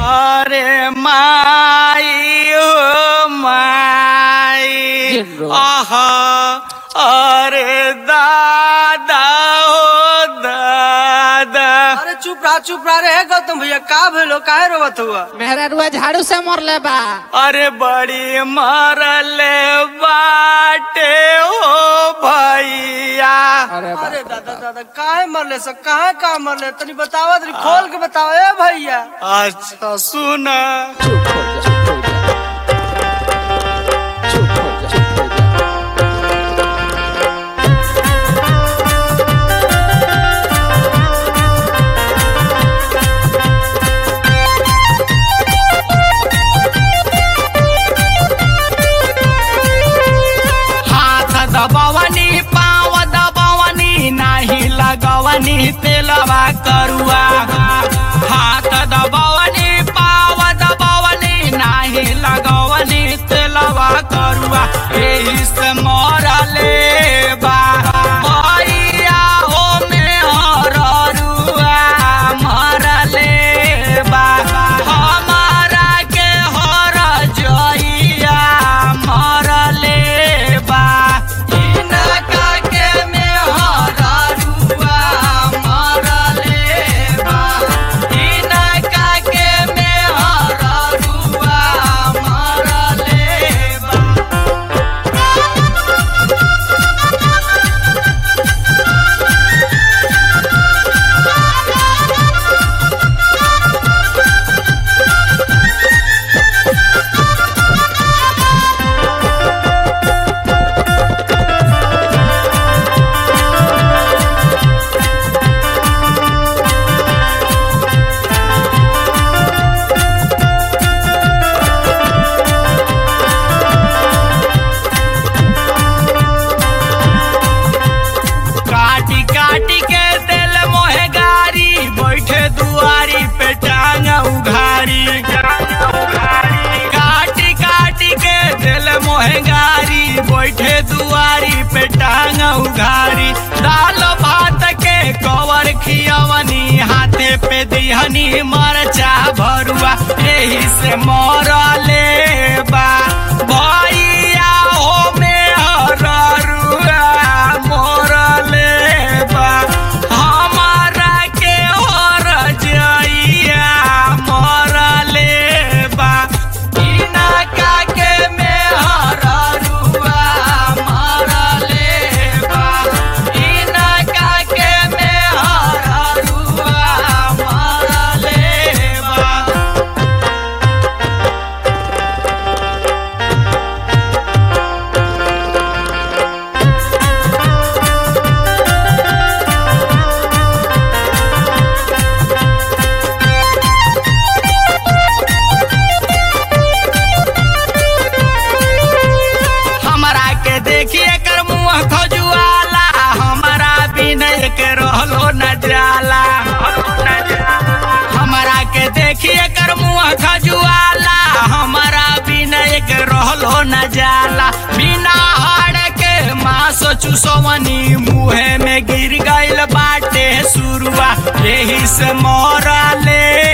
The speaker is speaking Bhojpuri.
अरे माई हो माई जिंदो। आहा अरे दादा हो दादा अरे चुप रहा चुप रहा रे गौतम भैया का भेलो काहे रोवत हुआ मेहरा रुआ झाड़ू से मरले बा अरे बड़ी मरले बाटे हो भैया अरे बा अरे दादा दादा काहे मरले सब काहे का मरले तनी बतावा तनी खोल के बतावा ए भैया अच्छा सुन चुप हो जा चुप हो जा चुप हो जा चुप हो जा हाथ दबवनी पाव दबवनी नाही लगवनी तेलवा करुआ हाथ दबवनी पाव दबवनी नाही लगवनी तेलवा करुआ एही से मरले बा भैया हो में हररुआ मरले बा हमारा के हर जइया मरले बा इनका के में हररुआ मरले बा इनका के में हररुआ मरले बा काटी काटी के दिल मोहे गारी बैठे दुआरी पे टांग उघारी काटी काटी के दिल मोहे गारी बैठे दुआरी पे टांग उघारी दाल भात के कवर खियवनी हाथे पे दिहनी मरचा भरुआ यही से मरले बा भैया हो में हररुआ मरले बा हमारा के हर जइया मरले बा इनका के में हररुआ मरले बा इनका के में हररुआ मरले बा हमरा के देखिए कर मुंह खजुआला हमरा विनय के रहलो न जाला हमरा के देखिए कर मुंह खजुआला हमरा विनय के रहलो न जाला बिना हाड़ के मांस चुसवनी मुहे में गिर गइल बाटे सुरुआ यही से मरले